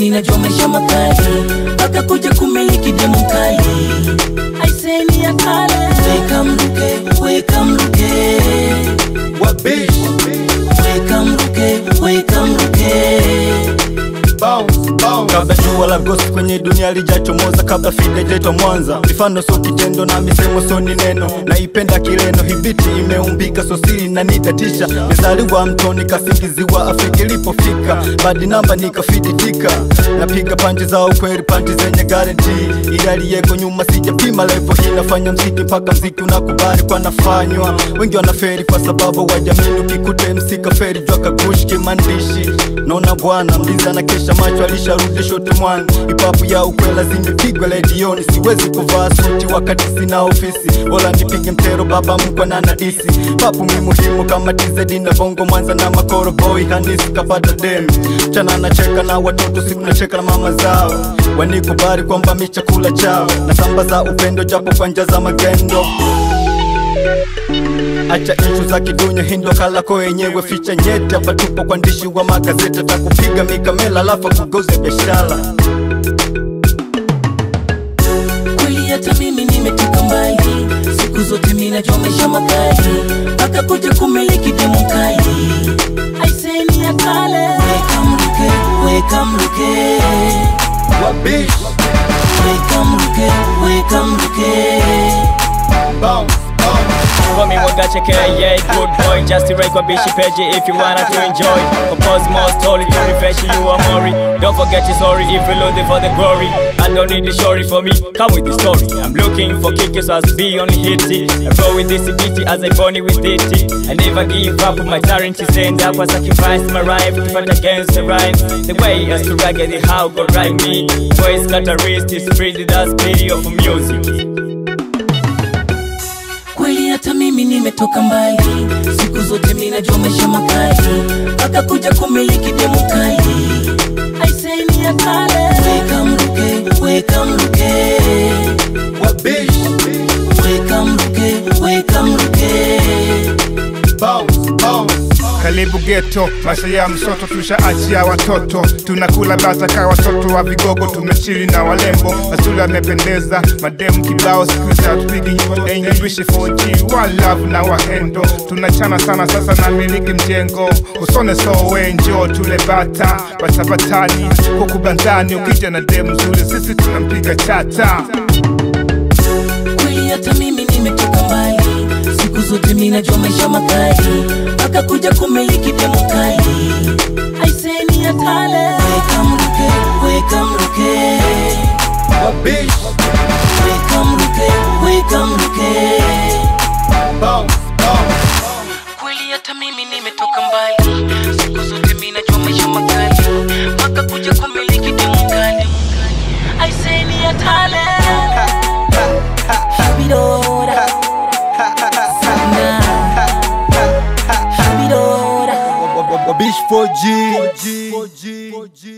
mimi najua maisha makali mpaka kuja kumiliki demu kali aiseni ya kale weka mruke weka mruke Wabish, weka mruke weka mruke bounce, bounce. kabla jua la gosi kwenye dunia lijachomoza kabla fide jaitwa mwanza mifano so kitendo na misemo so ni neno naipenda kileno hibiti imeumbika so siri na nitatisha mizaliwa mtoni kasingiziwa afrika ilipofika badi namba nikafiditika napiga panji za ukweli panji zenye garanti ili aliyeko nyuma sijapima levo hii nafanya mziki mpaka mziki unakubali kwa nafanywa wengi wanaferi kwa sababu wajamini ukikute msika feri jwa kagushi kimandishi naona bwana mliza na kesha macho alisharudi shote mwana ipapu ya ukwela zimepigwa redioni siwezi kuvaa suti wakati sina ofisi wala nipige mtero baba mkwa na nadisi papu mi muhimu kama tizedi na bongo mwanza na makoro boy hanisi kapata demi chana nacheka na watoto siku nacheka na mama zao wanikubali kwamba mi chakula chao na samba za upendo japo kwa njia za magendo acha ishu za kidunya hindo kalako yenyewe ficha nyeti hapa tupo kwa ndishi wa magazeti atakupiga mikamela alafu kugoze biashara kweli hata mimi nimetoka mbali siku zote mimi najua maisha makali mpaka kuja kumiliki demu kali aiseni ya kale weka mruke weka mruke Wabish, weka mruke weka mruke bounce, bounce. For me, what got you care, yeah, good boy. Just to rate bishi page if you wanna to enjoy. Compose more story to refresh you are Mori. Don't forget your story if you're looking for the glory. I don't need the story for me, come with the story. I'm looking for kickers as be on hit it. I roll with this city as I bunny with it. I never give up my talent, is stand up, I sacrifice my life to fight against the rhymes. The way as to ragged the how go right me. Voice got a wrist, is pretty, that's pity of music. kweli hata mimi nimetoka mbali siku zote mimi najua maisha makali mpaka kuja kumiliki demu kali aiseni ya kale weka mruke weka mruke Wabish, weka mruke weka mruke bounce, bounce. Karibu geto, maisha ya msoto tushaachia watoto, tunakula bata ka watoto wa vigogo, tumechili na walembo, mazuri amependeza, mademu kibao, siku hizi hatupigi English 4G, one love na wahendo, tunachana sana sasa na miliki mjengo, usone sowe, njoo tule bata, bata batani, huku bandani, ukija na demu nzuri, sisi tunampiga chata. kweli hata mimi nimetoka mbali siku zote mimi najua maisha makali mpaka kuja kumiliki demu kali aiseni ya kale weka mruke weka mruke Wabish, weka mruke weka mruke bounce, bounce. kweli hata mimi nimetoka mbali siku zote mimi najua maisha makali mpaka kuja kumiliki demu kali aiseni ya kale Habidora Sana Habidora Wabish 4G